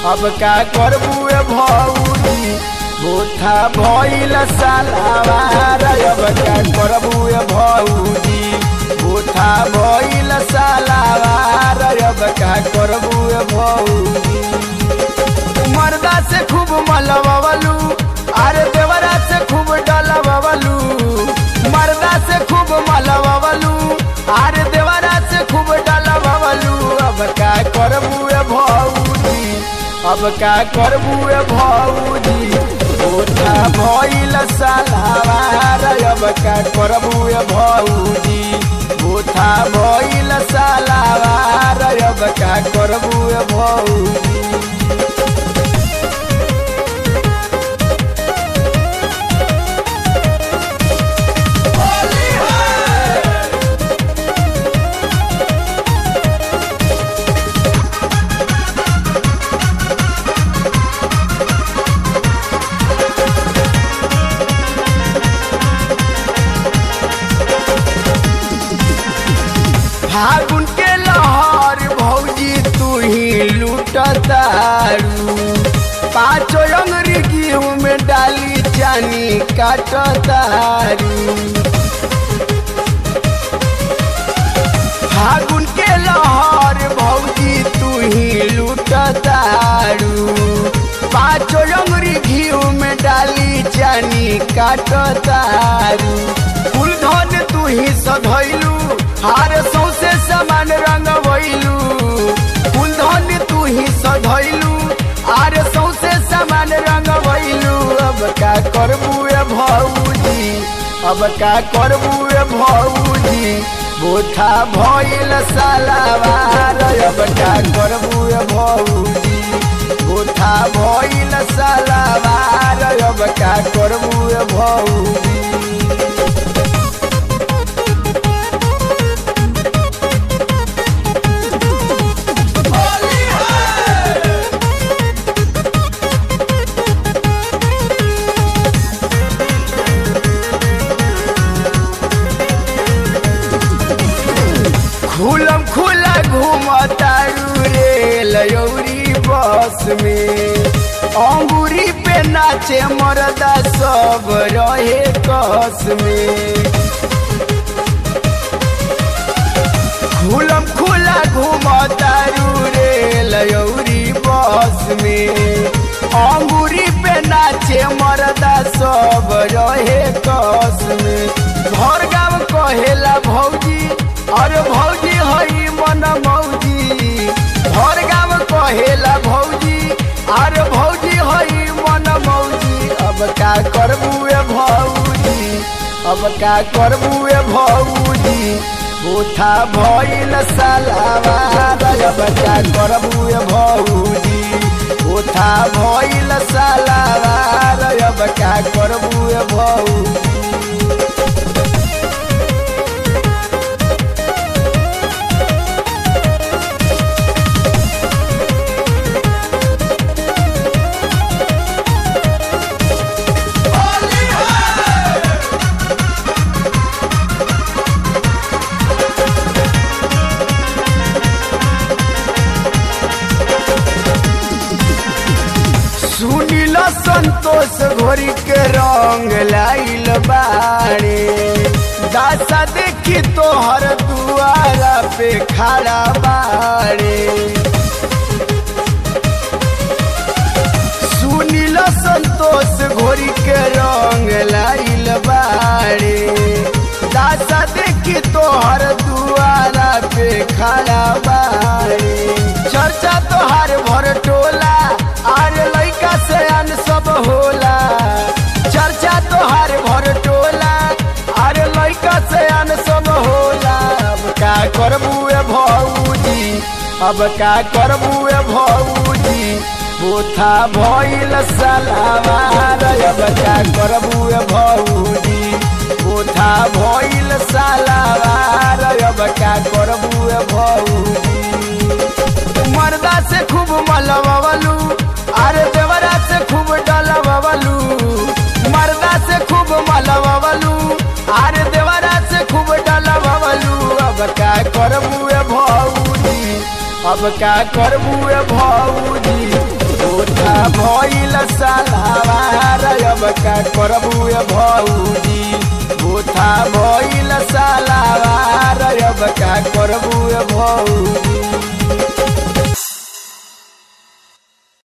अब का करबू ए भौजी बोथा भइल सालावार अब का करबू ए भौजी बोथा भइल सालावार अब का करबू ए भौजी मर्दा से खूब मलबलू अरे देवरा से खूब डलबलू मर्दा से खूब मलबलू अरे देवरा से खूब डलबलू अब का करबू ए भौजी अब का करबू ए भौजी ओठा भइल सालावार अब का करबू ए भौजी ओठा भइल सालावार अब का करबू ए भौजी फागुन के लहर भौजी तू ही लूटतारू पाँचो अंगरी गेहूं में डाली चानी काटतारू फागुन के लहर भौजी तू ही लूटतारू पाँचो अंगरी घीव में डाली चानी काटतारू फूल धन तू ही सधैलू हार सौसे समान रंग भइलू फूल धन तू ही सधैलू आर सौसे समान रंग भइलू अब का करबू ए भौजी अब का करबू ए भौजी बोथा भइल सालावार अब का करबू ए भौजी बोथा भइल सालावार अब का करबू ए भौजी खुलम खुला घूमतारू रे लयौरी बस में अंगूरी पे नाचे मरदा सब रहे कस में खुलम खुला घूमतारू रे लयौरी बस में अंगूरी पे नाचे मरदा सब रहे कस में घर गाँव कहेला भौजी अरे भौजी हई मन मौजी घर गाँव कहेला भौजी अरे भौजी हई मन मौजी अब का करबू ए भौजी अब का करबू ए भौजी बोथा भइल सालावार अब का करबू ए भौजी बोथा भइल सालावार अब का करबू ए भौजी सुनिल संतोष घोरी के रंग लाइल बाड़े दासा देखी तोहर दुआरा पे खड़ा बाड़े सुनिल संतोष घोरी के रंग लाइल बाड़े दासा देखी तोहर दुआरा पे खड़ा बाड़े चर्चा तोहार भर टोला आरे लइका से अन सब होला चर्चा तोहार भर टोला अरे लइका से अन सब होला अब का करबू ए भौजी अब का करबू ए भौजी बोथा भइल सालावार अब का करबू ए भौजी बोथा भइल सालावार अब का करबू ए भौजी मर्दा से खूब मलबलू अरे देवरा से खूब डलबलू मर्दा से खूब मलबलू अरे देवरा से खूब डलबलू अब का करबू ए भौजी अब का करबू ए भौजी बोथा भइल सालावार अब का करबू ए भौजी बोथा भइल सालावार अब का करबू ए भौजी